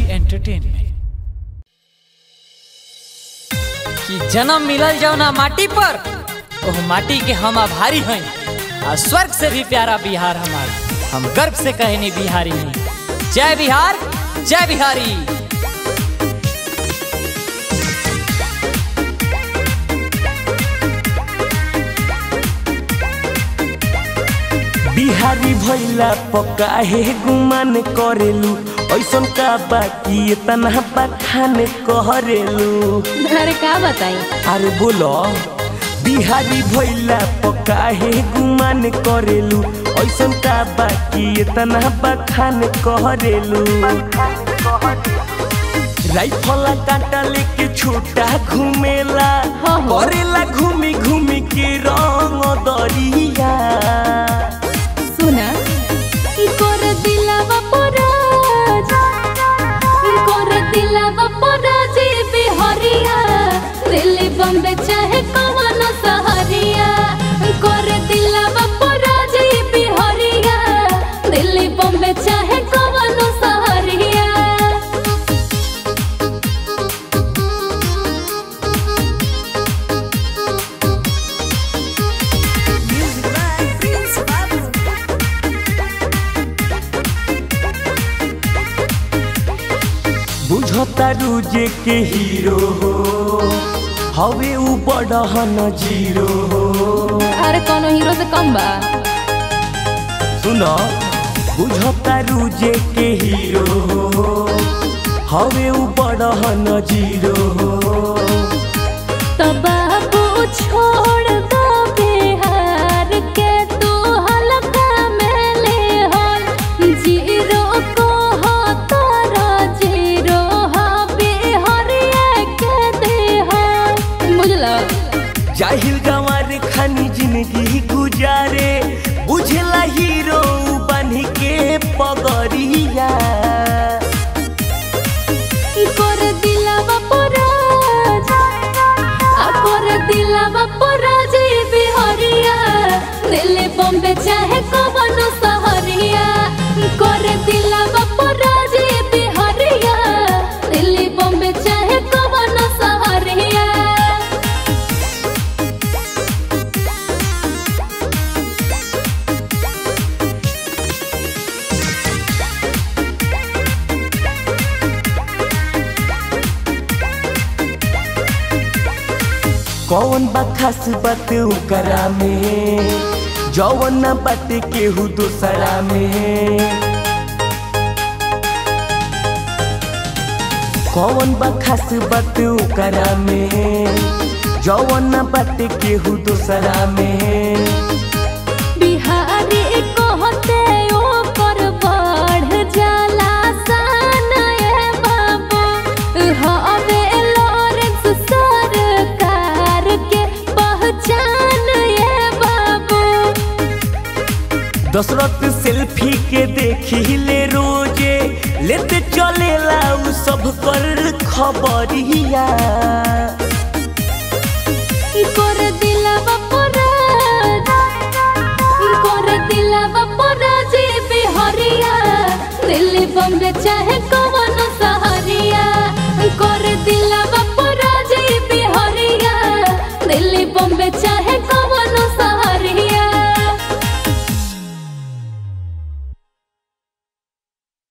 Entertainment कि जन्म मिलल जाओ ना माटी पर ओह माटी के हम आभारी हैं आ स्वर्ग से भी प्यारा बिहार हमार हम गर्व से कहनी बिहारी हैं जय बिहार जय बिहारी बिहारी भैला पका हे गुमान करेलू ऐसन का बाकी इतना बखान करेलू अरे का बताई अरे बोलो बिहारी भैला पका हे गुमान करेलू ऐसन का बाकी इतना बखान करेलू राइफला कांटा लेके छोटा घूमेला हाँ, हाँ। करेला घूमी घूमी के रंग दरिया सुना कर दिलावा पराज कर दिलावा पराज बिहारिया दिल्ली बम्बे चाहे कवन सहरिया कर दिलावा पराज बिहारिया दिल्ली बम्बे चाहे कवन सहरिया बुझता रुजे के हीरो हो हवे उ बड़हन जीरो हो अरे कोनो हीरो से कम बा सुन बुझता रुजे के हीरो हो हवे उ बड़हन जीरो हो तो बाबू छोड़ दो बिहार के तू हल्का में ले हो जीरो को हो तारा जीरो हो बिहारिया के दे हो बुझलो जाहिल गंवार खानी जिंदगी गुजारे बुझला हीरो बन के पगरिया कर दिलावा पराज आ कर दिलावा पराज बिहारिया दिल्ली बम्बे चाहे कवन सहरिया कर दिलावा पराज बिहारिया दिल्ली बम्बे चाहे कवन सहरिया कौन बा खास बात ओकरा में जौन ना बात केहू दोसरा में कौन बा खास बात ओकरा में जौन ना बात केहू दोसरा में बिहारी कहते ओकर बढ़ जाला सन ए बाबू हवे लॉरेंस सरकार के पहचान ए बाबू दशरथ सेल्फी के देखी ले रोजे लेते चलेला उ सब कर खबरिया कर दिलावा पराज कर दिलावा पराज बिहारिया दिल्ली बम्बे चाहे